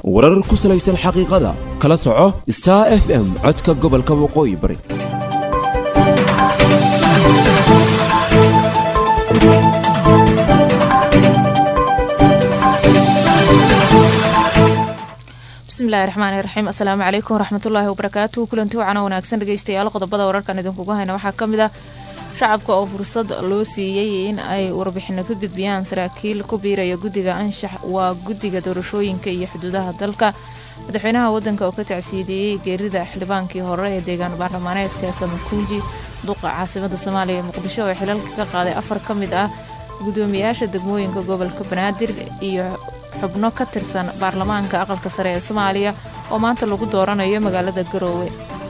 warar ku salaysan xaqiiqada kala soco star f m codka gobolka waqooyi bari bismillahi raxmaani raxiim assalaamu calaykum waraxmatullaahi wabarakaatu kulanti wacana wanaagsan dhegeystayaal qodobada wararkan idinkugu hayna waxaa ka mid ah shacabka oo fursad loo siiyey in ay warbixino ka gudbiyaan saraakiil ku biiraya guddiga anshax waa guddiga doorashooyinka iyo xuduudaha dalka madaxweynaha wadanka oo ka tacsiideeyey geerida xildhibaankii hore ee deegaan baarlamaaneedka kamakunji duqa caasimada soomaaliya ee muqdisho oo xilalka ka qaaday afar ka mid ah gudoomiyaasha degmooyinka gobolka banaadir iyo xubno ka tirsan baarlamaanka aqalka sare ee soomaaliya oo maanta lagu dooranayo magaalada garoowe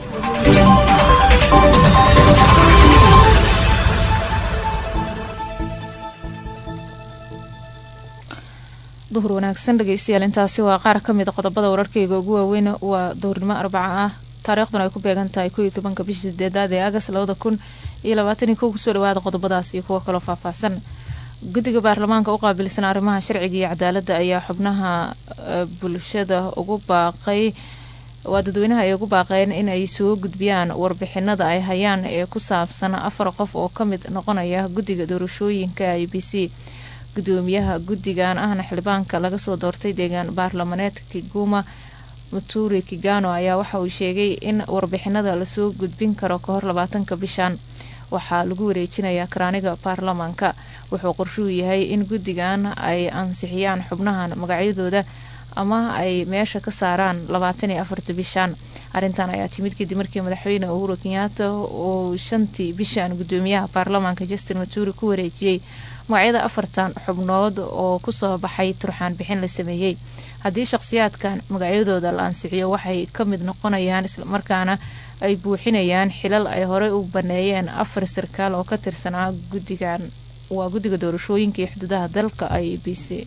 duhur wanaagsan dhegeystayaal intaasi waa qaar ka mid a qodobada wararkeyga ugu waaweyn waa duhurnimo arbaca ah taariikhduna ay ku beegan tahay koiyo tobanka bishii sideedaad ee agas labada kun iyo labaataniyo kow kusoo dhawaada qodobadaas iyo kuwo kaloo faahfaahsan guddiga baarlamaanka u qaabilsan arrimaha sharciga iyo cadaaladda ayaa xubnaha bulshada ugu baaqay waa dadweynaha ay ugu baaqeen in ay soo gudbiyaan warbixinada ay hayaan ee ku saabsan afar qof oo ka mid noqonaya guddiga doorashooyinka i b c gudoomiyaha guddigan ahna xildhibaanka laga soo doortay deegaan baarlamaneedka kiguma muturi kigano ayaa waxa uu sheegay in warbixinada lasoo gudbin karo kahor labaatanka bishan waxaa lagu wareejinayaa karaaniga baarlamaanka wuxuu qorshuhu yahay in guddigan ay ansixiyaan xubnahan magacyadooda ama ay meesha ka saaraan labaatan iyo afarta bishan arrintan ayaa timid kadib markii madaxweyne uhuru kenyaata uu shantii bishan gudoomiyaha baarlamaanka justin maturi ku wareejiyey magacyada afartan xubnood oo kusoo baxay turxaan bixin la sameeyey haddii shaqhsiyaadkan magacyadooda la ansixiyo waxay ka mid noqonayaan islamarkaana ay buuxinayaan xilal ay horey u baneeyeen afar sarkaal oo ka tirsanaa guddigan waa guddiga doorashooyinka iyo xuduudaha dalka i b c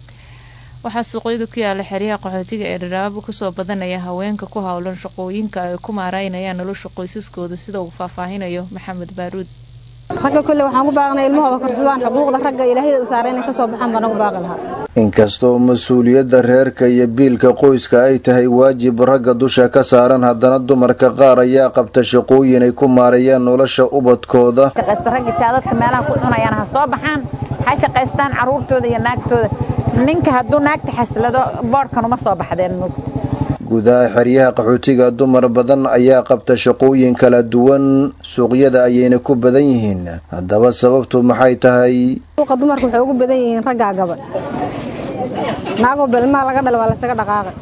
waxaa suuqyada ku yaala xeryaha qaxootiga ee dhadhaabo kusoo badanaya haweenka ku howlan shaqooyinka ay ku maareynayaan nolosha qoysaskooda sida uu faahfaahinayo maxamed baaruud ragga kule waxaan ku baaqnay ilmahooda korsadaan xuquuqda ragga ilaahayda u saaray inay ka soo baxaan baan ugu baaqi lahaa inkastoo mas-uuliyadda reerka iyo biilka qoyska ay tahay waajib ragga dusha ka saaran haddana dumarka qaar ayaa qabta shaqooyin ay ku maareeyaan nolosha ubadkooda ragga jaadadka meelaha ku cunayaan ha soo baxaan ha shaqaystaan caruurtooda iyo naagtooda ninka hadduu naagta xaslado boodhkan uma soo baxdeen mugta gudaha xeryaha qaxootiga dumar badan ayaa qabta shaqooyin kala duwan suuqyada ayayna ku badan yihiin haddaba sababtu maxay tahay suuqa dumarka waxay ugu badan yihiin raggaa gabadh naagoo belmaha laga dhala waa lasaga dhaqaaqay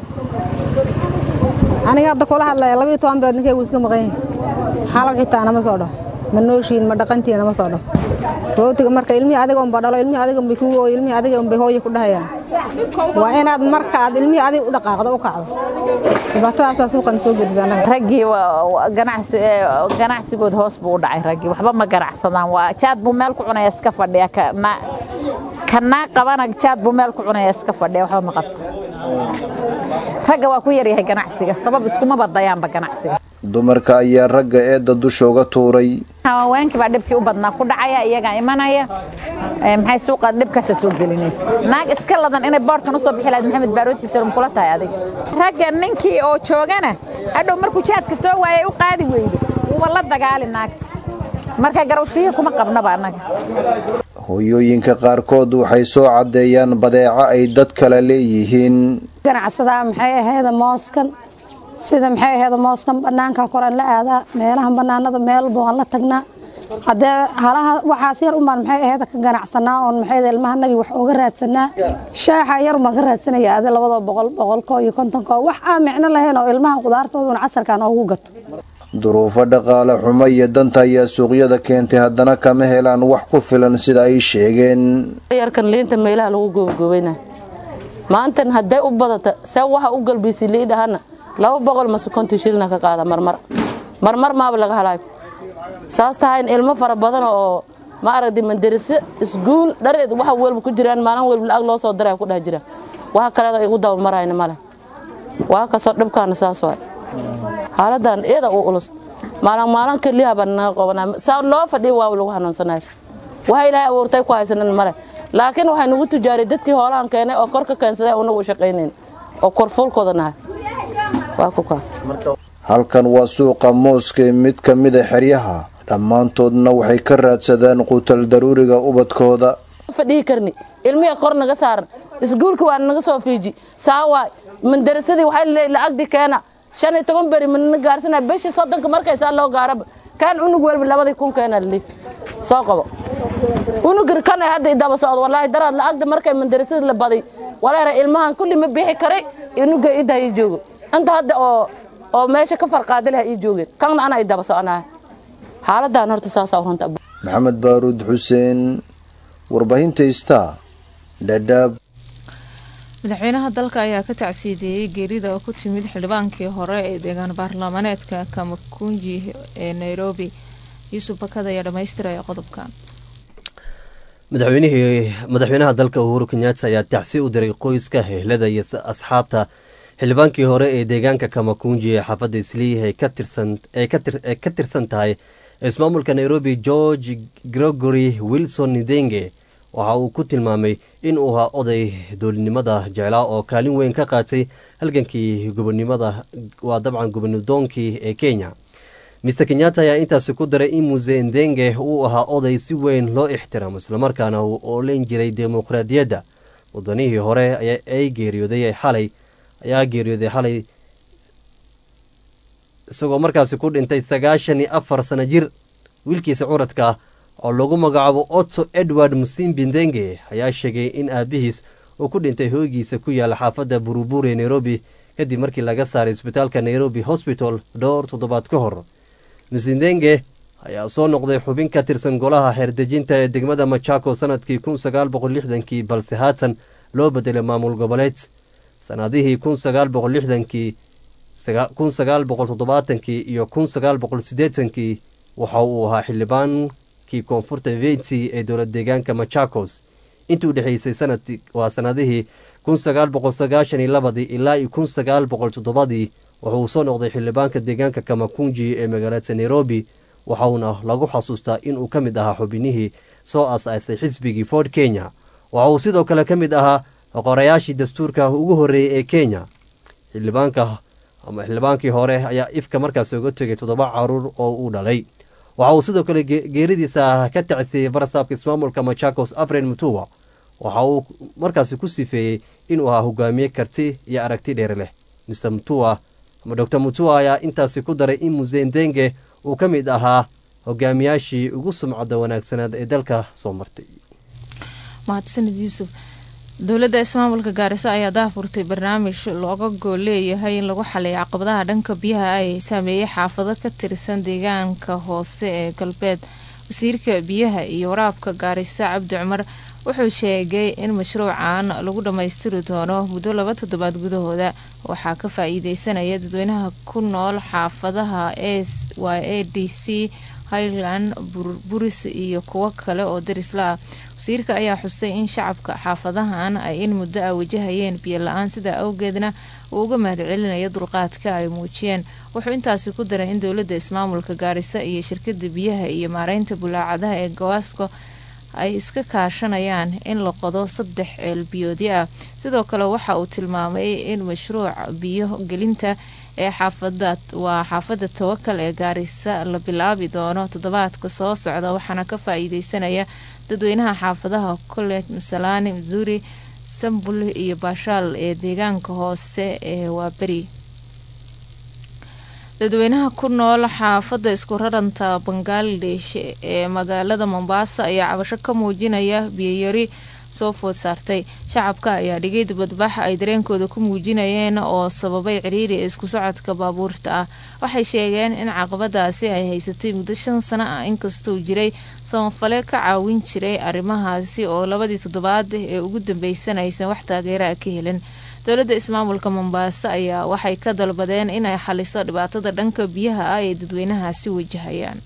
aniga hadda kula hadlaya labayo toban beed ninkaygu iska maqan yahay xalab xitaa nama soo dhaho ma nooshiin ma dhaqantii nama soo dhaho rootiga marka ilmihii adiga unba dhalo ilmihii adiga unbay kugu ooyo ilmihii adiga unbay hooyo ku dhahayaan waa inaad marka aad ilmihii adiga u dhaqaaqdo u kacdo dhibaatadaasaa suuqan soo gelisa anaga raggii ganacsigood hoos buu u dhacay raggii waxba ma ganacsadaan waa jaad buu meel ku cunaya iska fadhiya kanaa qabana jaad buu meel ku cunaya iska fadhiya waxba ma qabto ragga waa ku yaryahay ganacsiga sabab iskuma badayaanba ganacsiga dumarka ayaa ragga eedda dusha uga tuuray haweenkii baa dhibkii u badnaa ku dhacaya iyagaa imanaya maxay suuqa dhibkaasa soo gelinaysa naag iska ladan inay boodhkan usoo bixi lahayd maxamed baarood xuseen kula tahay adiga ragga ninkii oo joogana hadhow markuu jaadka soo waayay u qaadi weydo wuuba la dagaali naagta marka garawshiya kuma qabnaba annaga hooyooyinka qaarkood waxay soo caddeeyaan badeeco ay dad kale leeyihiin ganacsadaa maxay ahayd mooskan sida maxay ahayd mooskan bannaanka koraan la aadaa meelaha bannaanada meelba waan la tagnaa haddee halaha waxaas yar umaan maxay ahayd ka ganacsanaa oon maxay ilmahanagii wax ooga raadsanaa shaaxa yar umaan ka raadsanaya adi labadoo boqol boqolko iyo kontonko wax aan micno lahayn oo ilmaha qudaartooda un casarkan oogu gato duruufo dhaqaale xumo iyo danta ayaa suuqyada keentay haddana kama helaan wax ku filan sida ay sheegeen yarkan liinta meelaha lagu goobagoobayna maantan hadday u badata see waxa u galbiisay liidhahana laba boqol mase konton shilina ka qaada marmar marmar maaba laga halaayo saas tahay in ilmo fara badan oo ma aragtay mandarase isguul dhareed waxa welba ku jiraan maalin welba lacag loo soo diray ku dhex jira waxa kaleeda igu daba marayna male waa kasoo dhibkaana saas waay xaaladan iyada u ulus maalin maalin keliya baan naga qabanaa saa loo fadhiya waa lagu xanuunsanay waxa ilaahay abuurtay ku haysanan male laakiin waxay nagu tujaaray dadkii hoolahan keenay oo kor ka keensaday unagu shaqaynayn oo korfuulkooda nahay waa ku kaa halkan waa suuqa mooska ee mid ka mida xeryaha dhammaantoodna waxay ka raadsadaan quutal daruuriga ubadkooda fadhihi karni ilmihi kor naga saaran iskuulka waa naga soo fiiji saawaay mandarasadii waxay leeyihin lacagdi keena shan iyo toban beri manana gaarsanaya bishii soddonka markaysaa loo gaaraba kaan unug welba labadii kun keena lii soo qabo unugir kana hadda idaba socdo walaahi daraad lacagda markay mandarasadii la baday waleera ilmahan kulli ma bixi karay unuga idda ii joogo inta hadda oo oo meesha ka farqaadi laha ii joogeen kanna anaa idaba soconaya xaaladan horta saasaa runta maxamed baaruud xuseen warbaahinta star dhadhaab madaxweynaha dalka ayaa ka tacsiideeyey geerida oo ku timid xildhibaankii hore ee deegaan baarlamaaneedka kamakunji ee nairobi yuusuf bakada ayaa dhammaystiraya qodobkan madaxweynihii madaxweynaha dalka uhuru kenyatta ayaa tacsi u diray qoyska hehlada iyo asxaabta xildhibaankii hore ee deegaanka kamakunji ee xaafadda isliih ay ka tirsan tahay ismaamulka nairobi george gregory wilson nidenge waxa uu ku tilmaamay in uu ahaa oday dowladnimada jeclaa oo kaalin weyn ka qaatay halgankii gobonimada waa dabcan gobonidoonkii ee kenya mister kenyatta ayaa intaasi ku daray in muse ndenge uu ahaa oday si weyn loo ixtiraamo islamarkaana uu ooleyn jiray dimuqraadiyadda wadanihii hore ay geeriyooday xalay ayaa geeriyooday xalay isagoo markaasi ku dhintay sagaashan iyo afar sano jir wiilkiisa curadka ah oo lagu magacaabo otto edward musimbi ndenge ayaa sheegay in aabihiis uu ku dhintay hooygiisa ku yaala xaafadda buruburi ee nairobi kadib markii laga saaray isbitaalka nairobi hosbital dhowr toddobaad ka hor misindenge ayaa soo noqday xubin ka tirsan golaha xeerdejinta ee degmada machako sanadkii kun sagaal boqol lixdankii balse haatan loo bedelay maamul goboleed sanadihii kun sagaal boqol lixdankii kun sagaal boqol toddobaatankii iyo kun sagaal boqol siddeetankii waxa uu ahaa xildhibaankii koonfurta venti ee dowlad deegaanka machakos intii u dhexeysay sanad waa sanadihii kun sagaal boqol sagaashan iyo labadii ilaa iyo kun sagaal boqol toddobadii wuxuu soo noqday xildhibaanka deegaanka kamakunji ee magaalada nairobi waxauna lagu xasuustaa inuu ka mid ahaa xubinihii soo aas-aasay xisbigii ford kenya waxa uu sidoo kale ka mid ahaa qorayaashii dastuurka ugu horreeyey ee kenya xildhibaanka ama xildhibaankii hore ayaa ifka markaas oga tegay toddoba caruur oo uu dhalay waxa uu sidoo kale geeridiisa ka tacsiyey barasaabka ismaamulka machakos afren mutuwa waxa uu markaasi ku sifeeyey inuu ahaa hogaamiye karti iyo aragti dheer leh mr mutua ama dor mutua ayaa intaasi ku daray in musendenge uu ka mid ahaa hogaamiyaashii ugu sumcadda wanaagsanaad ee dalka soo martay mahadsanid yuusuf dowladda ismaamulka gaariso ayaa daafurtay barnaamij looga gool leeyahay in lagu xaliyo caqabadaha dhanka biyaha ay saameeyey xaafado ka tirsan deegaanka hoose ee galbeed wasiirka biyaha iyo waraabka gaariso cabdi cumar wuxuu sheegay in mashruucan lagu dhammaystiri doono muddo laba toddobaad gudahooda waxaa ka faa-iideysanaya dadweynaha ku nool xaafadaha s y a d c highland buris iyo kuwo kale oo darisla ah wasiirka ayaa xusay in shacabka xaafadahan ay in muddo ah wajahayeen biyo la-aan sidaa awgeedna uu uga mahadcelinayo dulqaadka ay muujiyeen wuxuu intaasi ku daray in dowladda ismaamulka gaarisa iyo shirkada biyaha iyo maareynta bulaacadaha ee gawaasko ay iska kaashanayaan in la qodo saddex ceel biyoodyo ah sidoo kale waxa uu tilmaamay in mashruuca biyo gelinta ee xaafada waa xaafadda tawakal ee gaarisa la bilaabi doono toddobaadka soo socda waxaana ka faa-iideysanaya dadweynaha xaafadaha college masalaani missouri sambul iyo baashaal ee deegaanka hoose ee waaberi dadweynaha ku nool xaafadda isku raranta bangaladesh ee magaalada mombasa ayaa cabasho ka muujinaya biyoyari soo food saartay shacabka ayaa dhigay dibadbax ay dareenkooda ku muujinayeen oo sababay ciriiri ee isku socodka baabuurta ah waxay sheegeen in caqabadaasi ay haysatay muddo shan sano ah inkastuu jiray samafale ka caawin jiray arrimahaasi oo labadii toddobaad ee ugu dambeysana aysan wax taageera ka helin dowladda ismaamulka mombaaso ayaa waxay ka dalbadeen inay xaliso dhibaatada dhanka biyaha ah ee dadweynahaasi wajahayaan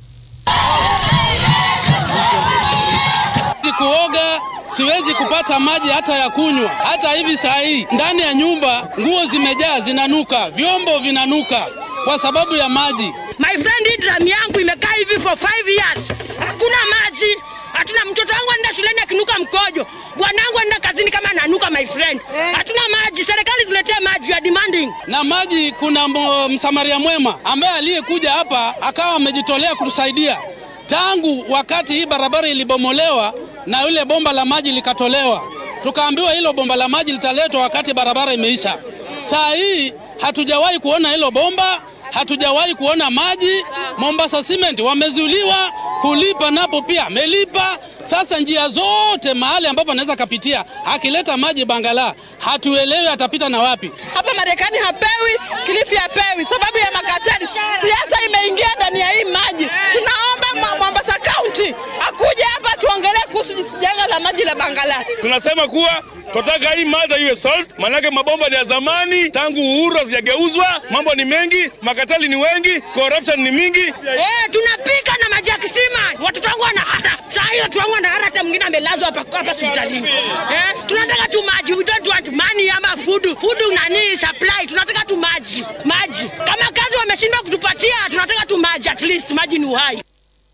kuoga siwezi kupata maji hata ya kunywa. Hata hivi saa hii ndani ya nyumba nguo zimejaa, zinanuka, vyombo vinanuka kwa sababu ya maji. My friend, hii drum yangu imekaa hivi for five years, hakuna maji, hatuna mtoto wangu anaenda shuleni akinuka mkojo, bwanangu anaenda kazini kama ananuka, my friend. Hatuna maji, serikali tuletee maji, ya demanding na maji. Kuna mo- msamaria mwema ambaye aliyekuja hapa akawa amejitolea kutusaidia tangu wakati hii barabara ilibomolewa na ile bomba la maji likatolewa, tukaambiwa hilo bomba la maji litaletwa wakati barabara imeisha. Saa hii hatujawahi kuona hilo bomba, hatujawahi kuona maji. Mombasa Cement wamezuiliwa kulipa, napo pia amelipa. Sasa njia zote mahali ambapo anaweza kapitia, akileta maji Bangala, hatuelewi atapita na wapi. hapa Marekani hapewi, Kilifi hapewi sababu ya makateli. Siasa imeingia ndani ya hii maji. Tunaomba Mwa- Mombasa County akuje hapa tuongelee kuhusu janga la maji la Bangala. Tunasema kuwa tunataka hii mada iwe solved, maanake mabomba ni ya zamani, tangu uhuru hazijageuzwa. Mambo ni mengi, makatali ni wengi, corruption ni mingi. Eh, tunapika na maji ya kisima. Watoto wangu wanahara. Saa hiyo watoto wangu wanahara, hata mwingine amelazwa hapa hapa hospitalini. Eh, tunataka tu maji. We don't want money ama food. Food nani supply. Tunataka tu maji. Maji. Kama kazi wameshindwa kutupatia, tunataka tu maji at least. Maji ni uhai.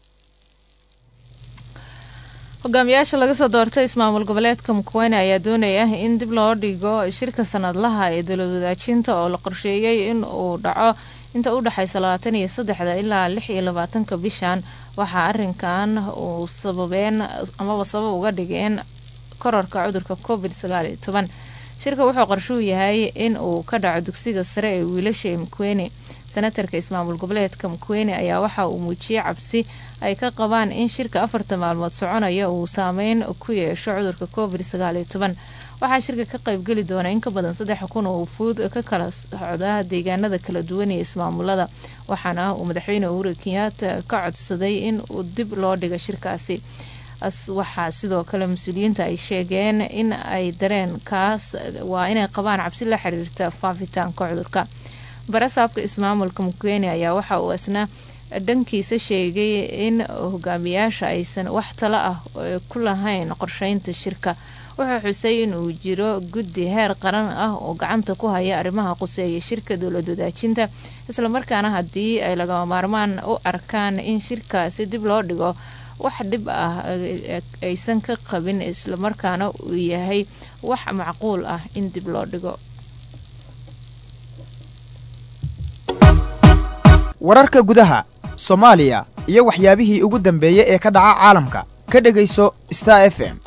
hogaamiyaasha laga soo doortay ismaamul goboleedka mukwane ayaa doonaya in dib loo dhigo shirka sanadlaha ee dowlad wadaajinta oo la qorsheeyey in uu dhaco inta u dhexaysa labaatan iyo saddexda ilaa lix iyo labaatanka bishan waxaa arinkan uu sababeen amaba sabab uga dhigeen korarka cudurka covid sagaal iyo toban shirka wuxuu qorshuu yahay in uu ka dhaco dugsiga sare ee wiilasha ee mukweni senatarka ismaamul goboleedka mukweni ayaa waxa uu muujiyey cabsi ay ka qabaan in shirka afarta maalmood soconaya uu saameyn ku yeesho cudurka covid sagaal iyo toban waxaa shirka ka qaybgeli doona in ka badan saddex kun oo fuud ka kala socda deegaanada kala duwan ee ismaamulada waxaana uu madaxweyne uhuru kenyaata ka codsaday in uu dib loo dhigo shirkaasi as waxaa sidoo kale mas-uuliyiinta ay sheegeen in ay dareen kaas waa inay qabaan cabsi la xiriirta faafitaanka cudurka barasaabka ismaamulka mukweni ayaa waxa uu isna dhankiisa sheegay in hogaamiyaasha aysan wax talo ah ku lahayn qorsheynta shirka wuxuu xusay in uu jiro guddi heer qaran ah oo gacanta ku haya arrimaha quseeya shirka dowlad wadaajinta islamarkaana haddii ay lagama maarmaan u arkaan in shirkaasi dib loo dhigo wax dhib ah aysan ka qabin islamarkaana uu yahay wax macquul ah in dib loo dhigo wararka gudaha soomaaliya iyo waxyaabihii ugu dambeeyey ee ka dhaca caalamka ka dhegayso star f m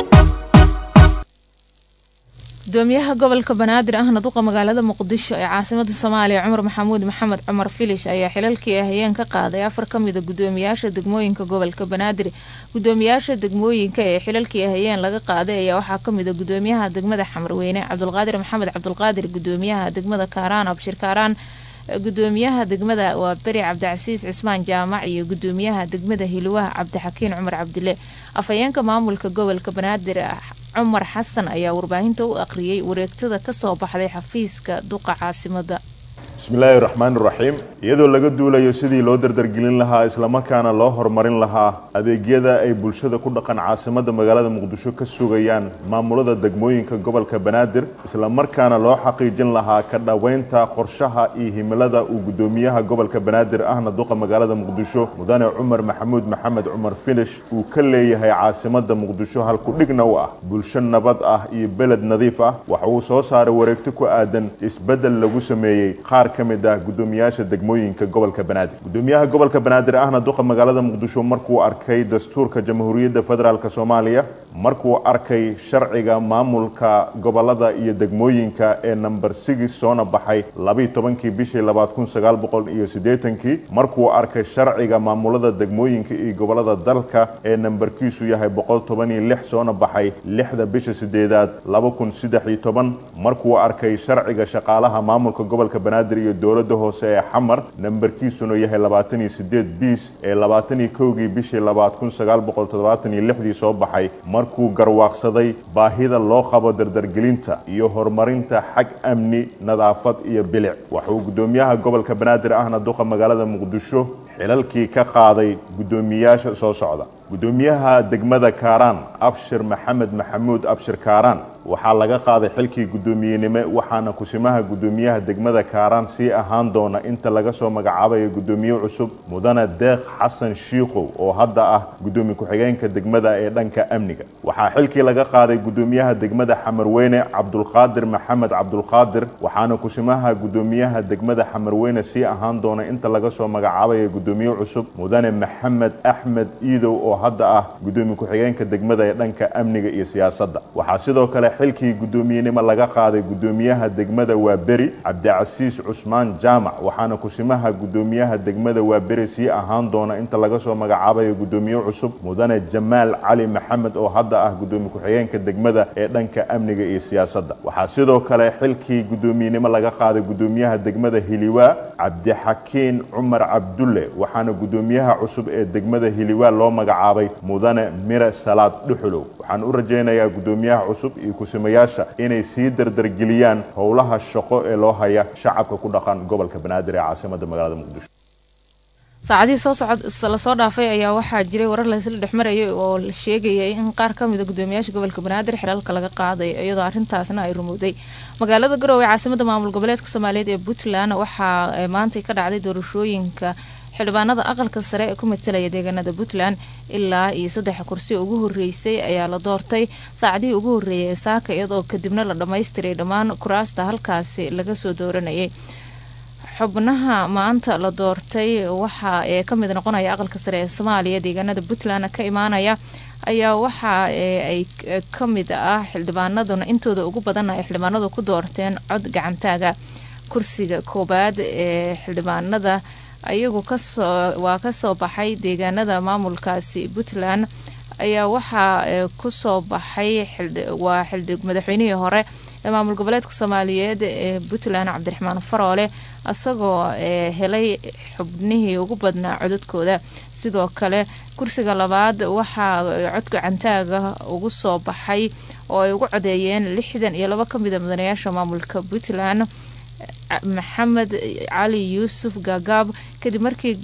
gudoomiyaha gobolka banaadir ahna duqa magaalada muqdisho ee caasimada soomaaliya cumar maxamuud maxamed cumar filish ayaa xilalkii ahayeen ka qaaday afar ka mida gudoomiyaasha degmooyinka gobolka banaadir gudoomiyaasha degmooyinka ee xilalkii ahayeen laga qaaday ayaa waxaa kamida gudoomiyaha degmada xamarweyne cabdulqaadir maxamed cabdulqaadir gudoomiyaha degmada kaaraan abshir kaaraan gudoomiyaha degmada waa beri cabdicasiis cismaan jaamac iyo gudoomiyaha degmada hiluwaha cabdixakiin cumar cabdile afhayeenka maamulka gobolka banaadir cumar xasan ayaa warbaahinta u aqriyay wareegtada kasoo baxday xafiiska duqa caasimada bismillaahi raxmaan raxiim iyadoo laga duulayo sidii loo dardargelin lahaa islamarkaana loo horumarin lahaa adeegyada ay bulshada ku dhaqan caasimada magaalada muqdisho ka sugayaan maamulada degmooyinka gobolka banaadir islamarkaana loo xaqiijin lahaa ka dhoweynta qorshaha iyo himilada uu gudoomiyaha gobolka banaadir ahna duqa magaalada muqdisho mudane cumar maxamuud maxamed cumar finish uu ka leeyahay caasimada muqdisho halkudhigna u ah bulsho nabad ah iyo beled nadiif ah waxa uu soo saaray wareegto ku aadan isbedel lagu sameeyey qaar ka mid ah gudoomiyaasha degmooyinka gobolka banaadir gudoomiyaha gobolka banaadir ahna duqa magaalada muqdisho markuu arkay dastuurka jamhuuriyadda federaalk soomaaliya markuu arkay sharciga maamulka gobolada iyo degmooyinka ee number six soona baxay labiiy tobankii bishii labaad kun sagaal boqol iyo siddeetankii markuu arkay sharciga maamulada degmooyinka iyo gobolada dalka ee nambarkiisu yahay boqol toban iyo lix soona baxay lixda bisha sideedaad laba kun saddex iyo toban markuu arkay sharciga shaqaalaha maamulka gobolka banaadir iyo dowladda hoose ee xamar nambarkiisuna yahay labaatan iyo sideed biis ee labaatan iyo kowgii bishii labaad kun sagaal boqol toddobaatan iyo lixdii soo baxay markuu garwaaqsaday baahida loo qabo dardargelinta iyo horumarinta xag amni nadaafad iyo bilic waxauu gudoomiyaha gobolka banaadir ahna duqa magaalada muqdisho xilalkii ka qaaday gudoomiyaasha soo socda gudoomiyaha degmada kaaraan abshir maxamed maxamuud abshir kaaraan waxaa laga qaaday xilkii guddoomiyenimo waxaana kusimaha guddoomiyaha degmada kaaraan sii ahaan doona inta laga soo magacaabayo guddoomiye cusub mudane deeq xasan shiikow oo hadda ah guddoomiye ku-xigeenka degmada ee dhanka amniga waxaa xilkii laga qaaday guddoomiyaha degmada xamarweyne cabdulqaadir maxamed cabdulqaadir waxaana kusimaha guddoomiyaha degmada xamarweyne sii ahaan doona inta laga soo magacaabayo guddoomiye cusub mudane maxamed axmed iidow oo hadda ah guddoomiye ku-xigeenka degmada ee dhanka amniga iyo siyaasadda waxaa sidoo kale xilkii guddoomiyenimo laga qaaday guddoomiyaha degmada waaberi cabdicasiis cusmaan jaamac waxaana kusimaha guddoomiyaha degmada waaberi sii ahaan doona inta laga soo magacaabayo guddoomiye cusub mudane jamaal cali maxamed oo hadda ah guddoomiye ku-xigeenka degmada ee dhanka amniga iyo siyaasadda waxaa sidoo kale xilkii guddoomiyenimo laga qaaday guddoomiyaha degmada hiliwaa cabdixakiin cumar cabdulle waxaana guddoomiyaha cusub ee degmada hiliwaa loo magacaabay mudane mire salaad dhuxulow waxaan u rajaynayaa guddoomiyaha cusub iyo kusimayaasha inay sii dardargeliyaan howlaha shaqo ee loo haya shacabka ku dhaqan gobolka banaadir ee caasimada magaalada muqdisho saacadihii soo socod lasoo dhaafay ayaa waxaa jiray warar laysla dhexmarayay oo la sheegayay in qaar ka mida gudoomiyaasha gobolka banaadir xilaalka laga qaaday iyadoo arrintaasna ay rumowday magaalada garowe caasimada maamul goboleedka soomaaliyeed ee puntland waxaa maantay ka dhacday doorashooyinka xildhibaanada aqalka sare ee ku matalaya deegaanada puntland ilaa iyo saddex kursi ugu horeysay ayaa la doortay saacadihii ugu horeeyay ee saaka iyadoo kadibna la dhammaystiray dhammaan kuraasta halkaasi laga soo dooranayay xubnaha maanta la doortay waxa ee kamid noqonaya aqalka sare ee soomaaliya deegaanada puntland ka imaanaya ayaa waxa ay kamid ah xildhibaanaduna intooda ugu badan ay xildhibaanadu ku doorteen cod gacantaaga kursiga koobaad ee xildhibaanada ayagu kasoo waa kasoo baxay deegaanada maamulkaasi puntland ayaa waxaa kusoo baxay waa madaxweynihii hore ee maamul goboleedka soomaaliyeed ee puntland cabdiraxmaan faroole isagoo helay xubnihii ugu badnaa codadkooda sidoo kale kursiga labaad waxaa codka cantaaga ugu soo baxay oo ay ugu codeeyeen lixdan iyo labo kamida mudanayaasha maamulka puntland maxamed cali yuusuf gaagaab kadib markii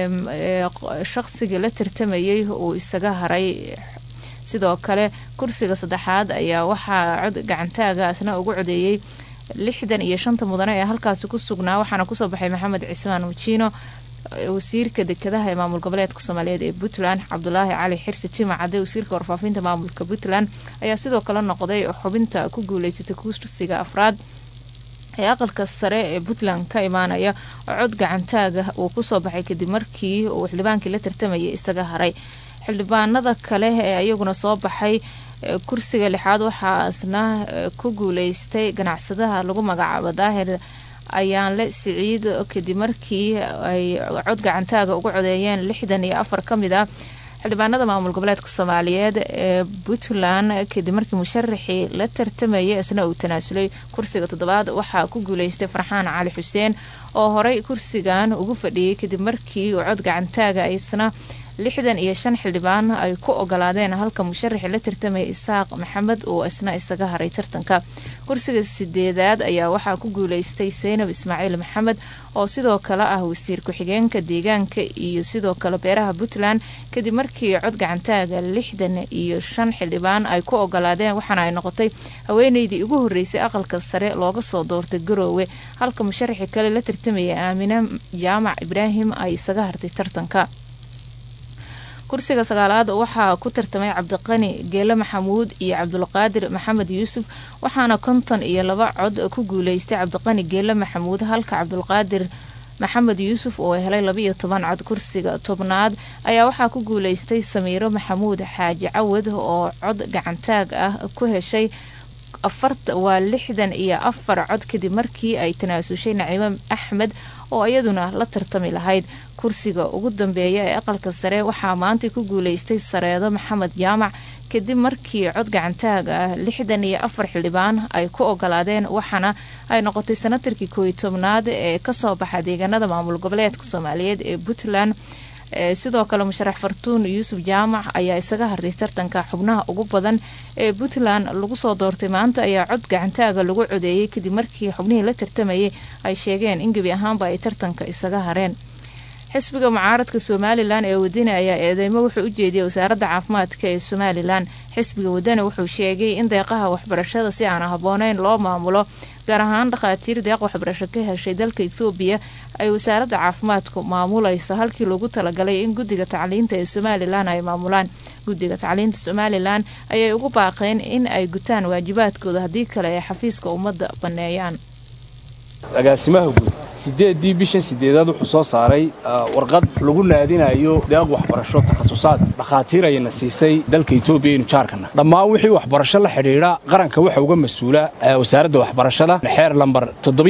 shaqsigii la tartamayay uu isaga haray sidoo kale kursiga saddexaad ayaa waxaa cod gacantaagaasna ugu codeeyey lixdan iyo shanta mudane ee halkaasi ku sugnaa waxaana kusoo baxay maxamed cismaan wajiino wasiirka dekedaha ee maamul goboleedka soomaaliyeed ee puntland cabdulaahi cali xirsi tima cadde wasiirka warfaafinta maamulka puntland ayaa sidoo kale noqday xubinta ku guuleysatay kursiga afraad ee aqalka sare ee puntland ka imaanaya oo cod gacantaaga uu kusoo baxay kadib markii uu xildhibaankii la tartamayay isaga haray xildhibaanada kale ee iyaguna soo baxay kursiga lixaad waxaasna ku guuleystay ganacsadaha lagu magacaabo daahir ayaanle siciid kadib markii ay cod gacantaaga ugu codeeyeen lixdan iyo afar ka mid ah xildhibaanada maamul goboleedka soomaaliyeed ee puntland kadib markii musharaxii la tartamayay isna uu tanaasulay kursiga toddobaad waxaa ku guuleystay farxaan cali xuseen oo horey kursigan ugu fadhiyay kadib markii uu cod gacantaaga isna lixdan iyo shan xildhibaan ay ku ogolaadeen halka musharaxii la tartamaya isaaq maxamed uu isna isaga haray tartanka kursiga sideedaad ayaa waxaa ku guuleystay seynab ismaaciil maxamed oo sidoo kale ah wasiir ku-xigeenka deegaanka iyo sidoo kale beeraha puntland kadib markii cod gacantaaga lixdan iyo shan xildhibaan ay ku ogolaadeen waxaana ay noqotay haweeneydii ugu horeysay aqalka sare looga soo doortay garoowe halka musharaxii kale la tartamaya aamine jaamac ibraahim ay isaga hartay tartanka kursiga sagaalaad waxaa ku tartamay cabdiqani geele maxamuud iyo cabdulqaadir maxamed yuusuf waxaana konton iyo laba cod ku guuleystay cabdiqani geele maxamuud halka cabdulqaadir maxamed yuusuf oo helay labaiyo toban cod kursiga tobnaad ayaa waxaa ku guuleystay samiiro maxamuud xaaji cawad oo cod gacantaag ah ku heshay waa lixdan iyo afar cod kadib markii ay tanaasushay naciimo axmed oo iyaduna la tartami lahayd kursiga ugu dambeeya ee aqalka sare waxaa maanta ku guuleystay sareedo maxamed jaamac kadib markii cod gacantaag ah lixdan iyo afar xildhibaan ay ku ogolaadeen waxaana ay noqotay sanatarkii kooiy tobnaad ee kasoo baxa deegaanada maamul goboleedka soomaaliyeed ee puntland sidoo kale musharax fartuun yuusuf jaamac ayaa isaga hartay tartanka xubnaha ugu badan ee puntland lagu soo doortay maanta ayaa cod gacantaaga lagu codeeyay kadib markii xubnihii la tartamayay ay sheegeen in gebi ahaanba ay tartanka isaga hareen xisbiga mucaaradka somalilan ee wadani ayaa eedeymo wuxuu u jeediyey wasaaradda caafimaadka ee somalilan xisbiga wadani wuxuu sheegay in deeqaha waxbarashada si aan habbooneyn loo maamulo gaar ahaan dhakhaatiir deeq waxbarasho ka heshay dalka ethoobiya ay wasaaradda caafimaadku maamulayso halkii loogu talagalay in guddiga tacliinta ee somalilan ay maamulaan guddiga tacliinta somalilan ayay ugu baaqeen in ay gutaan waajibaadkooda haddii kale ay xafiiska ummadda banneeyaan agaasimaha guud sideedii bishan sideedaad wuxuu soo saaray warqad lagu naadinayo deeq waxbarasho takhasusaad dhakhaatiir ayayna siisay dalka etoobiya inu jaarkana dhammaan wixii waxbarasho la xidhiidha qaranka waxa uga mas-uula wasaaradda waxbarashada xeer lambar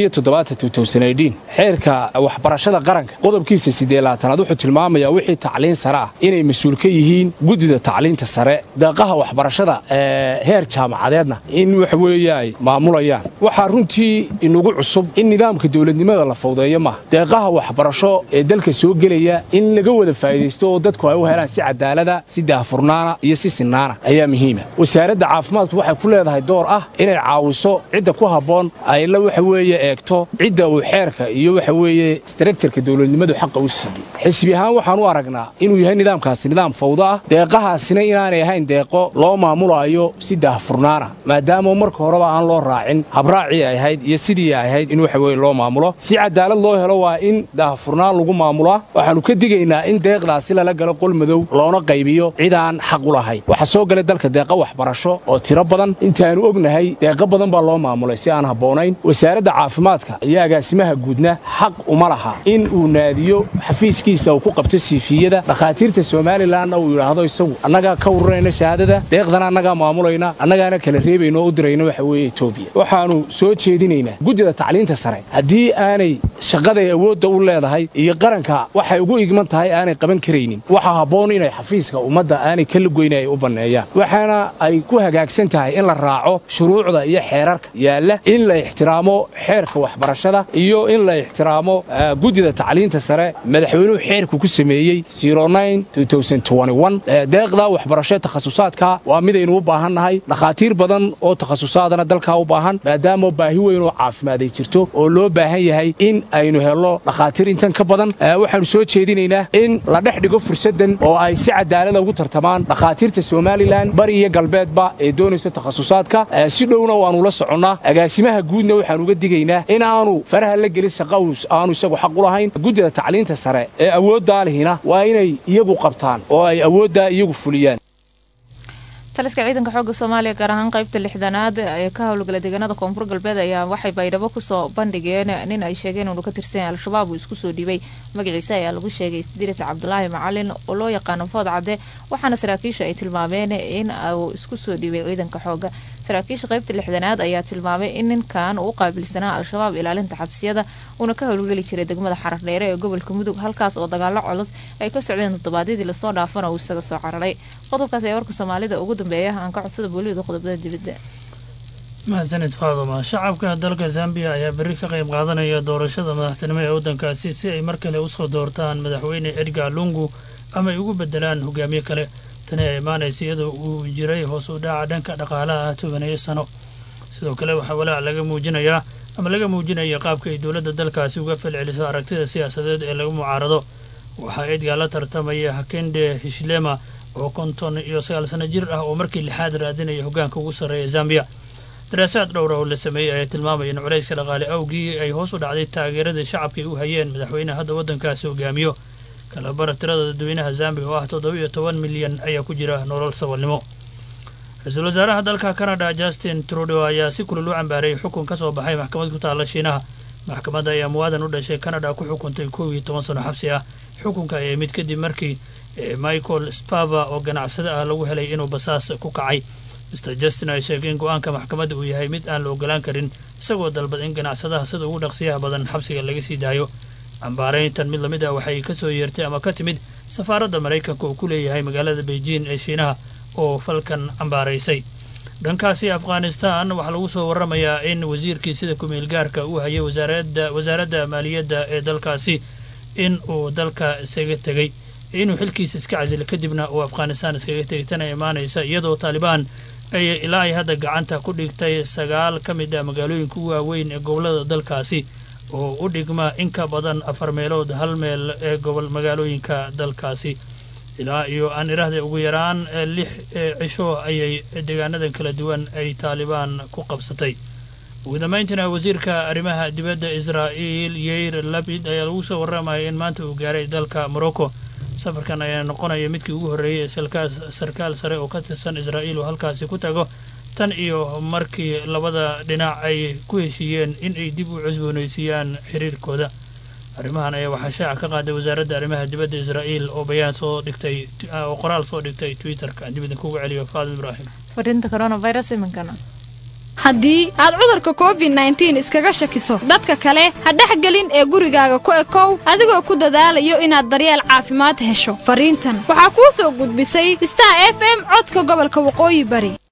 xeerka waxbarashada qaranka qodobkiisa sideelaatanaad wuxuu tilmaamayaa wixii tacliin sare ah inay mas-uul ka yihiin guddida tacliinta sare deeqaha waxbarashada heer jaamacadeedna in waxa weeye ay maamulayaan waxaa runtii inugu cusub in nidaamka dowladnimada la fawdeeyo maaha deeqaha waxbarasho ee dalka soo gelaya in laga wada faa'idaysto oo dadku ay u helaan si cadaalada si daahfurnaana iyo si sinaana ayaa muhiima wasaaradda caafimaadku waxay ku leedahay door ah inay caawiso cidda ku habboon ay la waxa weeye eegto cidda uu xeerka iyo waxa weeye structureka dowladnimadu xaqa u siiyey xisbi ahaan waxaan u aragnaa inuu yahay nidaamkaasi nidaam fawdo ah deeqahaasina inaanay ahayn deeqo loo maamulaayo si daahfurnaana maadaama marka horeba aan loo raacin habraacii ay ahayd iyo sidii ay ahayd in waxa weye loo maamulo si cadaalad loo helo waa in daahfurnaan lagu maamulaa waxaannu ka digaynaa in deeqdaasi lala galo qol madow loona qaybiyo cid aan xaq u lahayn waxaa soo galay dalka deeqa waxbarasho oo tiro badan intaannu ognahay deeqo badan baa loo maamulay si aan habboonayn wasaaradda caafimaadka iyo agaasimaha guudna xaq uma laha in uu naadiyo xafiiskiisa uu ku qabto siifiyada dhakhaatiirta somalilanna uu yidhaahdo isagu annagaa ka ururayna shahaadada deeqdana annagaa maamulayna annagaana kala reebayna oo u dirayna waxa weeye etoobiya waxaannu soo jeedinaynaa guddida tacliinta sare haddii aanay shaqaday awoodda u leedahay iyo qaranka waxay ugu igman tahay aanay qaban karaynin waxaa habboon inay xafiiska ummadda aanay ka lugoyna ay u banneeyaan waxaana ay ku hagaagsan tahay in la raaco shuruucda iyo xeerarka yaalla in la ixtiraamo xeerka waxbarashada iyo in la ixtiraamo guddida tacliinta sare madaxweynuhu xeerku ku sameeyey deeqda waxbarasho takhasusaadka waa midaynu u baahannahay dhakhaatiir badan oo takhasusaadana dalkaa u baahan maadaama baahi weyn oo caafimaad ay jirto oo loo baahan yahay in aynu helno dhakhaatiir intan ka badan waxaannu soo jeedinaynaa in la dhex dhigo fursaddan oo ay si cadaalada ugu tartamaan dhakhaatiirta somalilan bari iyo galbeedba ee doonaysa takhasusaadka si dhowna waannu la soconnaa agaasimaha guudna waxaannu uga digaynaa in aanu faraha la gelin shaqa aanu isagu xaq u lahayn guddida tacliinta sare ee awooddaa lihina waa inay iyagu qabtaan oo ay awooddaa iyagu fuliyaan taliska ciidanka xooga soomaaliya gaar ahaan qaybta lixdanaad ee ka howlgala deegaanada koonfur galbeed ayaa waxay baydhabo kusoo bandhigeen nin ay sheegeen inuu ka tirsan al-shabaab uu isku soo dhiibay magaciisa ayaa lagu sheegay isdirit cabdulaahi macalin oo loo yaqaano food cadde waxaana saraakiisha ay tilmaameen in uu isku soo dhiibay ciidanka xooga saraakiisha qaybta lixdanaad ayaa tilmaamay in ninkan uu u qaabilsanaa al-shabaab ilaalinta xabsiyada uuna ka howlgeli jiray degmada xarardheere ee gobolka mudug halkaas oo dagaalo culus ay ka socdeen toddobaadyadii lasoo dhaafana uu isaga soo cararay qodobkaas ayaa warka soomaalida ugu dambeeya aan ka codsada booliyada qodobada dibadda mahadsanid faaduma shacabka dalka zambiya ayaa berri ka qayb qaadanaya doorashada madaxtinimo ee waddankaasi si ay mar kale usoo doortaan madaxweyne edgar lungu ama ay ugu bedelaan hogaamiye kale tani ay imaanaysa iyadoo uu jiray hoos u dhaca dhanka dhaqaalaha ah tobaneeyo sano sidoo kale waxaa walaac laga muujinayaa ama laga muujinaya qaabka ay dowladda dalkaasi uga falceliso aragtida siyaasadeed ee lagu mucaarado waxaa edgar la tartamaya hakende hishlema oo konton iyo sagaal sano jir ah oo markii lixaad raadinaya hoggaanka ugu sarreeya zambiya daraasaad dhowra oo la sameeyey ayaa tilmaamaya in culayska dhaqaale awgii ay hoos u dhacday taageeradii shacabka ay u hayeen madaxweyneha hadda waddankaasi hogaamiyo kalabara tirada dadweynaha zambiya oo ah toddoba-iyo toban milyan ayaa ku jira nolol saboolnimo ra-iisul wasaaraha dalka canada justin trudeau ayaa si kulul u cambaareeyay xukun ka soo baxay maxkamad ku taalla shiinaha maxkamadda ayaa muwaadan u dhashay canada ku xukuntay kow iyo toban sano xabsi ah xukunka ayaa mid kadib markii michael spava oo ganacsade ah lagu helay inuu basaas ku kacay mr justin ay sheegay in go-aanka maxkamadda uu yahay mid aan la ogolaan karin isagoo dalbad in ganacsadaha sida ugu dhaqsiyaha badan xabsiga laga sii daayo cambaarayntan mid lamid ah waxay ka soo yeertay ama ka timid safaaradda maraykanka uu ku leeyahay magaalada beijing ee shiinaha oo falkan cambaaraysay dhankaasi afghanistan waxaa lagu soo waramayaa in wasiirkii sida ku-meel gaarka uu hayay wasaaradda maaliyadda ee dalkaasi in uu dalka isaga tegey inuu xilkiisa iska casilo kadibna uu afghanistan iskaga tegay tana imaanaysa iyadoo taalibaan ay ilaa ay hadda gacanta ku dhigtay sagaal ka mid ah magaalooyinka u waaweyn ee gobollada dalkaasi oo u dhigma in ka badan afar meelood hal meel ee gobol magaalooyinka dalkaasi ilaa iyo aan iraahday ugu yaraan lix cisho ayay deegaanadan kala duwan ay taalibaan ku qabsatay ugu dambayntiina wasiirka arrimaha dibadda israa'iil yeir labid ayaa lagu soo warramaya in maanta uu gaaray dalka morocco safarkan ayaa noqonaya midkii ugu horreeyay ee sarkaal sare oo ka tirsan israa'iil oo halkaasi ku tago tan iyo markii labada dhinac ay ku heshiiyeen in ay dib u cusboonaysiiyaan xiriirkooda arrimahan ayaa waxaa shaaca ka qaaday wasaaradda arrimaha dibadda israa'iil oo bayaan soo dhigtay oo qoraal soo dhigtay twitterka dib idinkugu celiyo faadim ibraahim fariinta coronavirus iminkana haddii aad cudurka covid nneteen iskaga shakiso dadka kale ha dhexgelin ee gurigaaga ku ekow adigoo ku dadaalayo inaad daryeel caafimaad hesho fariintan waxaa kuu soo gudbisay star f m codka gobolka waqooyi bari